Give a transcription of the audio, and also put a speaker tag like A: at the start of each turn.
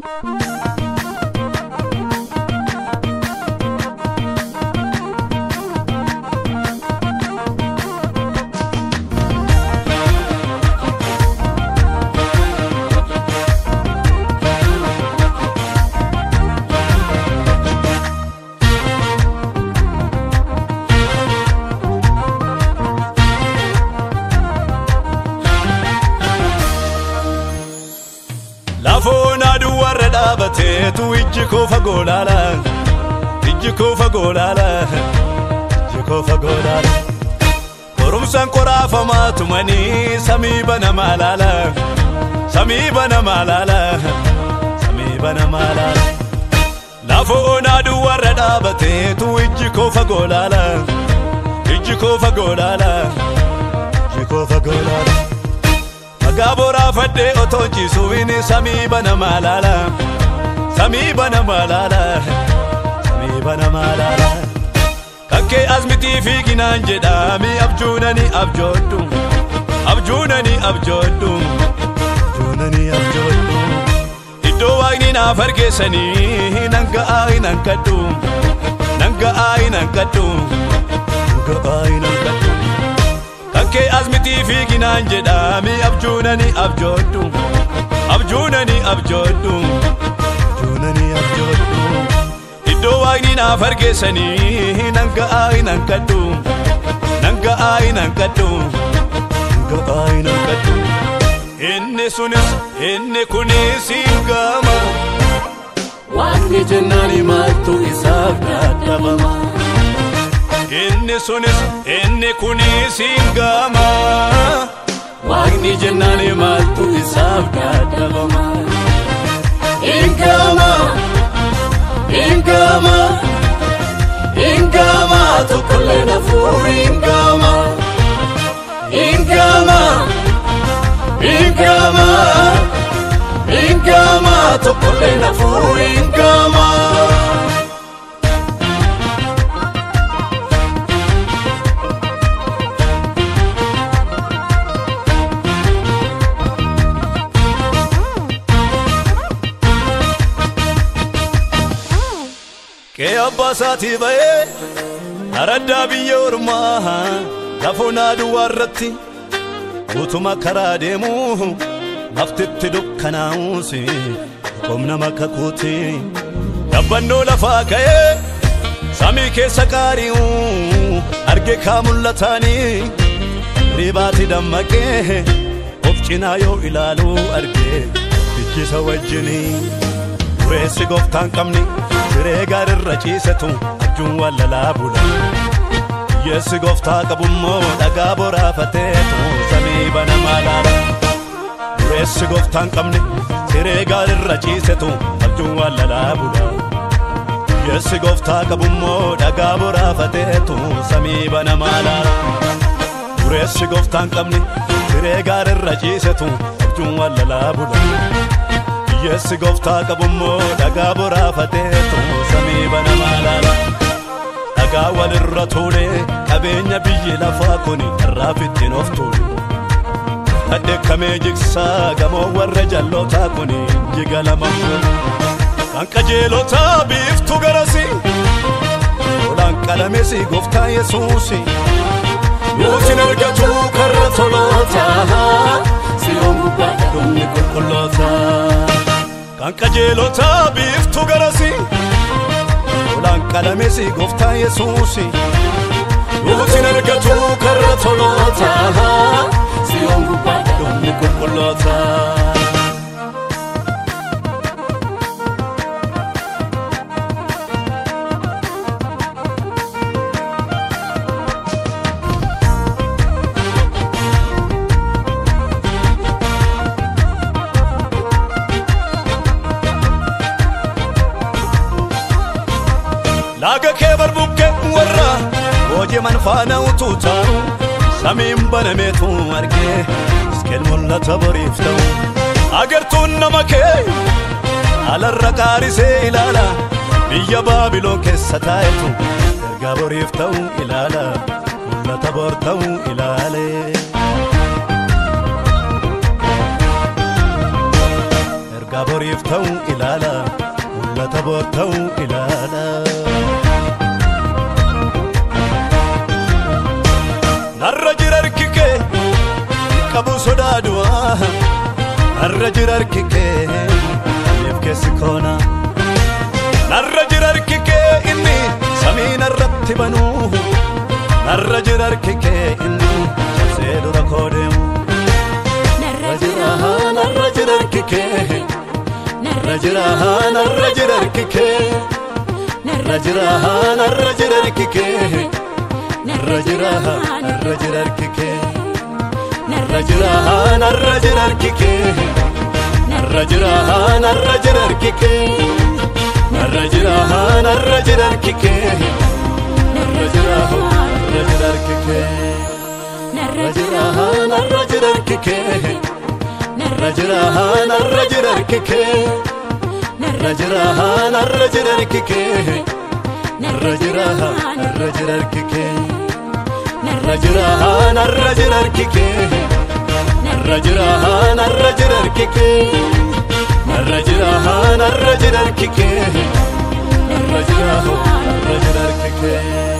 A: Lafoon aduu warra dhaabateetu ijji koo fagoo laala. Ijji koo fagoo laala. Ijji koo fagoo laala. Qorumsaan qoraafamaa tumanii samii banamaa laala. Samii banamaa laala. Samii banamaa laala. Lafoon aduu warra dhaabateetu ijji koo fagoo laala. Ijji koo fagoo laala. Ijji koo fagoo laala. Dhagaa boraafadhee otoo ciisuun samii banamaa laala. Samii banamaa laala. Samii banamaa laala. Kakkee asmitii fiiginaan jedhaami abjuunani abjoodhu. Abjuunani abjoodhu. Abjuunani abjoodhu. Iddoo waaqni naaf argeessanii nan ga'aa hin hanqadhu. Nan ga'aa hin hanqadhu. Nan ga'aa hin hanqadhu. Kakkee asmitii fiiginaan jedhaami abjuunani abjoodhu. Abjuunani abjoodhu. Abjuunani abjoodhu. Iddoo waaqni naaf argeessanii nan ga'aa hin hanqadhu. Nan ga'aa hin hanqadhu. Nan ga'aa hin hanqadhu. Inni sunis inni kunis hin gama.
B: Waaqni jennaan maaltu isaaf dadhabama.
A: Inni sunis inni kunis hin gama.
B: Waaqni jennaan maaltu isaaf dadhabama. Ingama, ingama, ingama tokkollee nafuur ingama. Ingama, ingama, ingama tokkollee nafuur ingama.
A: Qe'ee abbaa isaatii ba'ee araddaa biyya ormaa lafoon aduwaa irratti utuma karaa deemu laftitti dukkanaa'uus qomna makka kuuti dabbannoo lafaa ka'ee samii keessa qaari'u arge kaa mul'ataanii ribaati dammaqee of cinaa yoo ilaalu arge ijjisa wajjinii dureessi gooftaan qabni siree gaarirra ciisetu abjuun wallalaa bula yeessi gooftaa qabummoo dhagaa boraafateetu samii banamaa laala dureessi gooftaan qabni siree gaarirra ciisetu abjuun wallalaa bula yeessi gooftaa qabummoo dhagaa boraafateetu samii banamaa laala dureessi gooftaan qabni siree gaarirra ciisetu abjuun wallalaa bula Yeessi gooftaa qabummoo dhagaa boraafateetu samii banamaa laala. Dhagaa walirra tuulee qabeenya biyyi lafaa kuni irraaf ittiin of tuulu. Dhadheekkamee jigsaa gamoo warra jallootaa kuni jiga lama Kan qajeelotaa biiftu garasi. Olaan qalameesi gooftaa Yesuusi.
B: Yoosin argatu karra tolootaa siyoon gubbaadha dhumni qulqullootaa.
A: Kan qajeelotaa biiftu garasi. Olaan qalameesi gooftaa Yesuusi.
B: Yoosin argatu karra tolootaa siyoon gubbaadha dhumni qulqullootaa.
A: Laaga kee barbuqqee warra hojii faana utuu taa'u samiin banameetu argee iskeel mul'ata boriif ta'u agartuun nama kee alarra qaarisee ilaala biyya baabiloon keessa taa'etu ergaa boriif ta'u ilaala mul'ata bor ta'u ilaale. Egaa boriif ta'u ilaala mul'ata boor ta'u ilaala. Narra jira harki kee qabu sodaa du'aa narra jira harki kee miif keessi koona. Narra jira harki kee inni samii narratti banuu narra jira harki kee inni cabsee dura koo deemu. Narra jira narra jira harki kee narra jira narra jira harki kee narra jira narra jira harki kee narra jira narra jira harki kee narra jira narra jira harki kee narra jira narra jira harki kee narra jira narra jira harki kee narra jira narra jira harki kee narra jira narra jira harki kee narra jira narra jira harki kee narra jira narra jira harki kee narra jira narra jira harki kee narra jira narra jira harki kee narra jira narra jira harki kee narra jira narra jira harki kee narra jira narra jira harki kee